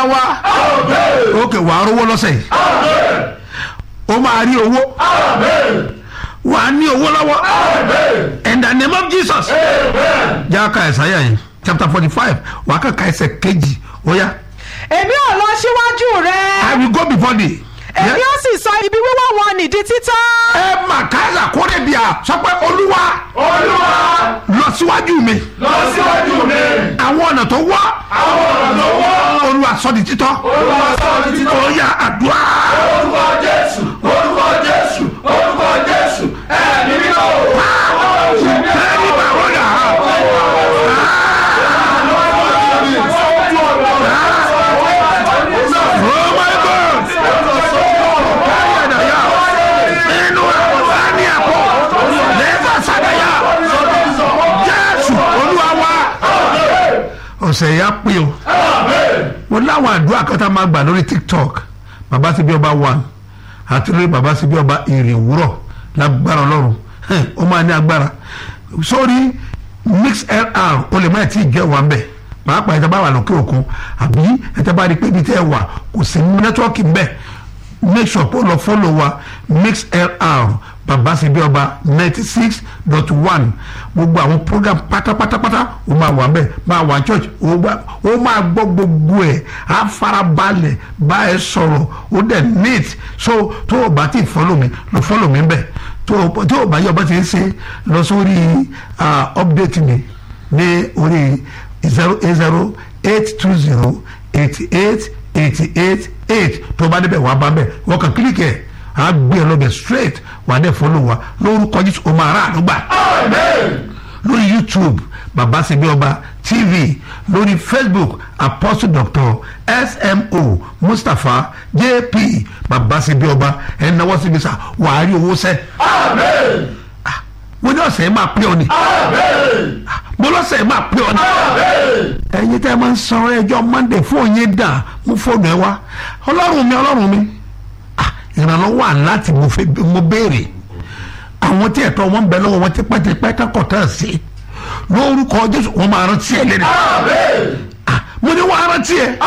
wa òkè wàá rówó lọ́sẹ̀ yìí ó máa rí owó wàá ní owó lọ́wọ́ in the name of Jesus jáka ẹ̀sáyà yìí chapter forty five wàá kàkà ẹsẹ̀ kejì ó yá èmi ò lọ síwájú rẹ I will go before thee. èmi ó sì sọ ibi wíwọ́ wọn nìdí títọ́. ẹ mà káyà kórè bíà sọ pé olúwa olúwa lọ síwájú mi lọ síwájú mi àwọn ọ̀nà tó wọ́ àwọn ọ̀nà tó wọ́ olúwa sọ di títọ́ olúwa sọ ní títọ́ ó yá àdúrà orúkọ jésù orúkọ jésù orúkọ jésù ẹ̀mí mímọ́ o. tẹ́lẹ̀ bá wọ́n yà á. Oh my God! Káyà dàyà nínú àwọn ní àpò lẹ́fà sàdáyà Jésù Olúwa wa. Ọ̀sẹ̀ yà pé o. Mo láwọn àdúrà kan tá a máa gbà lórí TikTok. Bàbá ti bí ọba one àti lórí bàbá ti bí ọba ìrìn òwúrọ̀ lágbára Ọlọ́run. Hẹ́n, Ó máa ní agbára. Sórí mixlr o lè má ti jẹ́ wà ń bẹ̀ pàápàá ẹ̀tẹ́ bá wà lókè òkun àbí ẹ̀tẹ́ bá rí pé ibi tẹ́ ẹ wà kò sí nẹ́tíwọ́ọ̀kì ń bẹ̀ make sure pé o lọ fọ́lọ̀ wa mixlr bàbá síbi ọba ninety six dot one gbogbo àwọn program pátápátápátá o máa wà ń bẹ̀ máa wà ní church o gbà- o máa gbọ́ gbogbo ẹ̀ á farabalẹ̀ bá ẹ sọ̀rọ̀ o dẹ̀ neat so tó o bá ti fọ́lọ̀ mi lọ fọ́lọ̀ mi ń bẹ̀ tó o tó o bá yọ bá ti ń ṣe lọ sórí ah, update mi ní orí zero eight zero eight two zero eighty eight eighty eight eight tó bá débẹ̀ wàá bá bẹ̀ wọ́n kàn kílíkì ẹ̀ á gbé ẹ lọ́bẹ̀ straight wà á dẹ̀ follow wa lórúkọ Jésù o máa rà àdúgbà lórí YouTube bàbá ṣebí ọba TV lórí Facebook Apostle Doctor SMO Mustapha JP bàbá ṣebí ọba ẹ̀ náwó síbi sá wàá rí owó sẹ́ mo ní ọ̀sẹ̀ yìí máa pé ọ ni mo lọ́sẹ̀ yìí máa pé ọ ni ẹ̀yin tẹ́ ẹ máa ń san ẹjọ́ Monday fún yín dà mú fóònù ẹ wá ọlọ́run mi ọlọ́run mi Ah, ìrànlọ́wọ́ wà láti mo fẹ́ mo béèrè àwọn tí ẹ̀tọ́ wọn ń bẹ lọ́wọ́ wọn ti pẹ́tẹ́pẹ́ kọ́kọ́ tán sí lórúkọ Jésù wọn máa rántí ẹ lẹ́nu mo ní wọn á rántí ẹ.